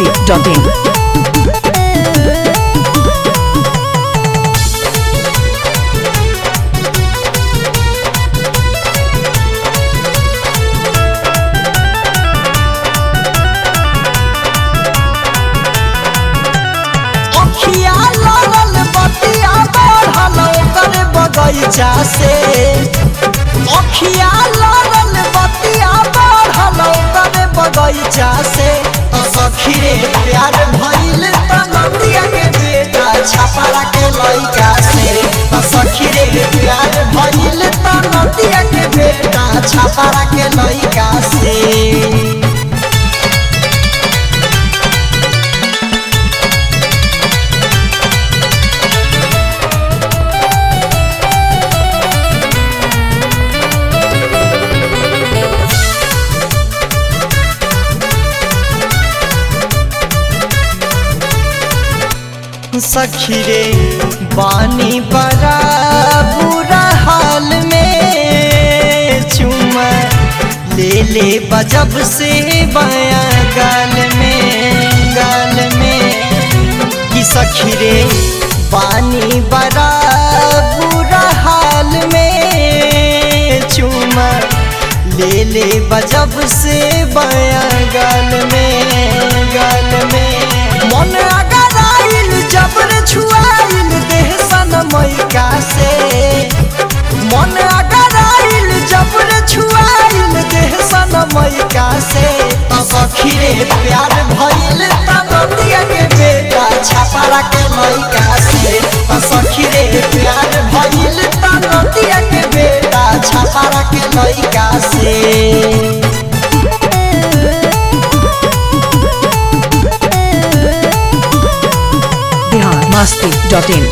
biharmasti.in अखिया लड़ल बतिया बढ़ल ओकर बगैचा से अखिया लड़ल बतिया बढ़ल ओकर बगैचा से सखी रे प्यार भइल त नदिया के बेटा छपरा के लइका से सखी रे प्यार भइल त नदिया के बेटा छपरा के लइका से सखी रे बानी बड़ा बुरा हाल में चुमा ले ले बजब से बाया गाल में गाल में कि सखी रे बानी बड़ा बुरा हाल में चुमा ले ले बजब से बाया गाल में गाल में मन अगर आइल जबर छुआइल देह सन मैका से मन अगर आइल जबर छुआइल देह सन मैका से त सखी रे प्यार भइल त नदिया के बेटा छपरा के मैका से त सखी रे प्यार भइल त नदिया के बेटा छपरा के लइका से biharmasti.in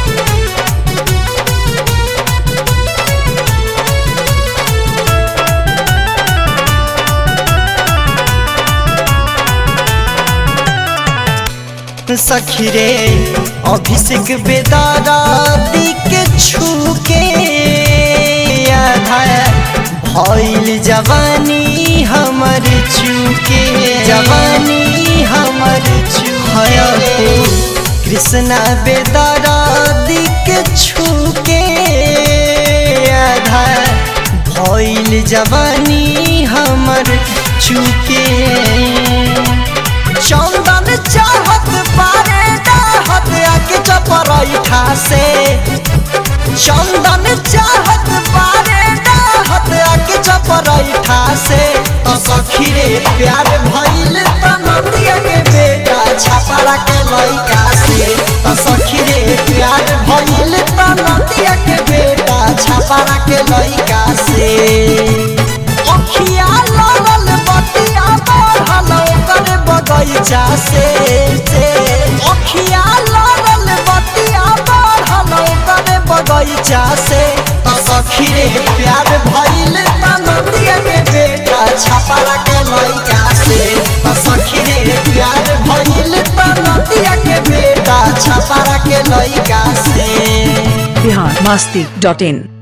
सखी रे अभिषेक बेदारा दिक छूके आधा भइल जवानी हमर चूके जवानी हमर चूके कृष्णा बेदारा दिक छूके आधा भइल जवानी हमर चूके चंदन चाहत बारे डाहत आके चपरैठा से चंदन चाहत बारे डाहत आके चपरैठा से तो सखी रे प्यार भइल त नदिया के बेटा छपरा के लइका से तो सखी रे प्यार भइल त नदिया के बेटा छपरा के लइका से अखिया लड़ल बतिया बढ़ल ओकर बगैचा से से अखिया लड़ल बतिया बढ़ल ओकर बगैचा से त सखी रे प्यार भइल त नदिया के बेटा छपरा के लइका से त सखी रे प्यार भइल त नदिया के बेटा छपरा के लइका से biharmasti.in